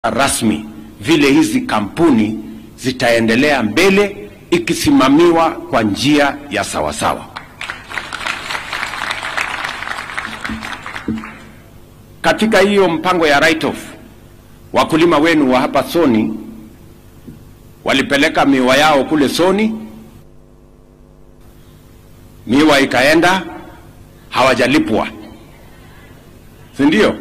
rasmi vile hizi kampuni zitaendelea mbele ikisimamiwa kwa njia ya sawasawa. Katika hiyo mpango ya write off, wakulima wenu wa hapa Soni walipeleka miwa yao kule Soni, miwa ikaenda, hawajalipwa, si ndio?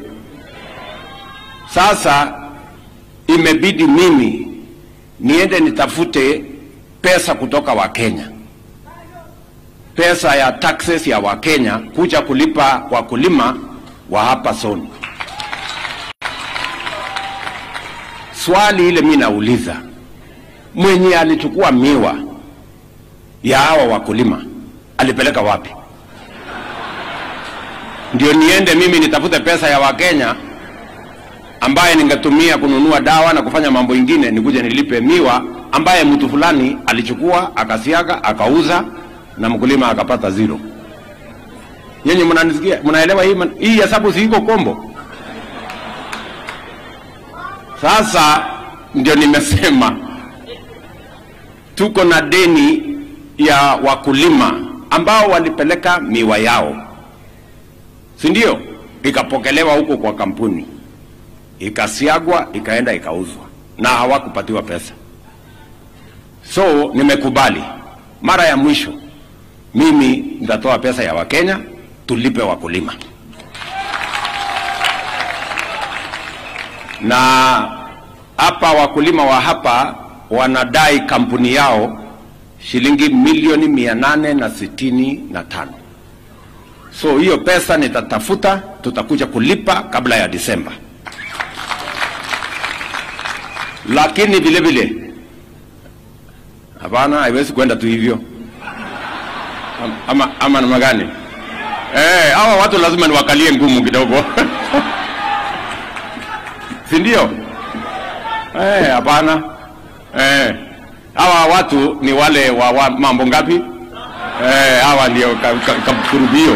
Sasa imebidi mimi niende nitafute pesa kutoka Wakenya, pesa ya taxes ya Wakenya kuja kulipa wakulima wa hapa Soni. Swali ile mimi nauliza, mwenye alichukua miwa ya hawa wakulima alipeleka wapi? Ndio niende mimi nitafute pesa ya Wakenya ambaye ningetumia kununua dawa na kufanya mambo ingine, nikuje nilipe miwa ambaye mtu fulani alichukua akasiaga akauza na mkulima akapata zero. Yenye mnanisikia, mnaelewa hii man- hii hesabu si iko kombo? Sasa ndio nimesema tuko na deni ya wakulima ambao walipeleka miwa yao, si ndio? Ikapokelewa huko kwa kampuni ikasiagwa ikaenda ikauzwa na hawakupatiwa pesa. So nimekubali, mara ya mwisho mimi nitatoa pesa ya Wakenya tulipe wakulima, na hapa wakulima wa hapa wanadai kampuni yao shilingi milioni mia nane na sitini na tano. So hiyo pesa nitatafuta, tutakuja kulipa kabla ya Disemba lakini vile vile hapana, haiwezi kwenda tu hivyo Am- ama, ama namna gani? Eh, hawa watu lazima niwakalie ngumu kidogo si ndio? Eh, hapana. Eh, hawa watu ni wale wa, wa mambo ngapi? Eh, hawa ndio ka- ka- kakurubio.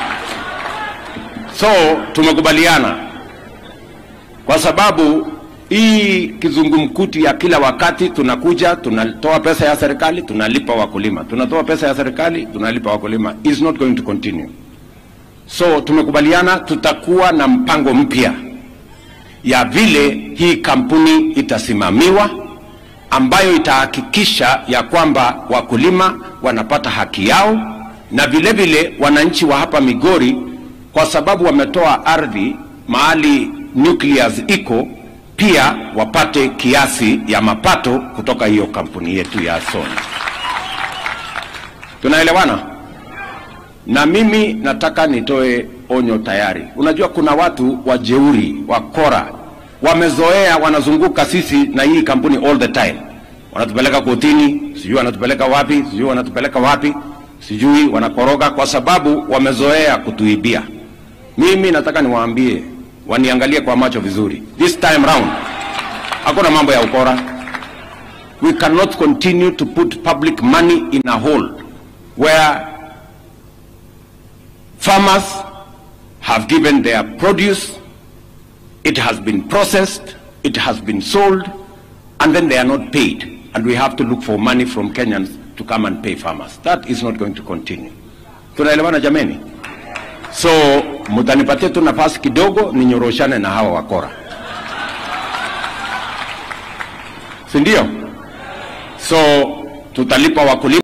So tumekubaliana kwa sababu hii kizungumkuti ya kila wakati tunakuja tunatoa pesa ya serikali tunalipa wakulima, tunatoa pesa ya serikali tunalipa wakulima, is not going to continue. So tumekubaliana tutakuwa na mpango mpya ya vile hii kampuni itasimamiwa, ambayo itahakikisha ya kwamba wakulima wanapata haki yao na vile vile wananchi wa hapa Migori, kwa sababu wametoa ardhi mahali nucleus iko pia wapate kiasi ya mapato kutoka hiyo kampuni yetu ya Soni. Tunaelewana? Na mimi nataka nitoe onyo tayari. Unajua kuna watu wajeuri, wakora, wamezoea, wanazunguka sisi na hii kampuni all the time, wanatupeleka kotini, sijui wanatupeleka wapi, sijui wanatupeleka wapi, sijui wanakoroga, kwa sababu wamezoea kutuibia. Mimi nataka niwaambie waniangalie kwa macho vizuri. This time round hakuna mambo ya ukora. We cannot continue to put public money in a hole where farmers have given their produce, it has been processed, it has been sold, and then they are not paid. And we have to look for money from Kenyans to come and pay farmers. That is not going to continue. Tunaelewana jameni? So mutanipatia tu nafasi kidogo ninyoroshane na hawa wakora, si ndio? So tutalipa wakulima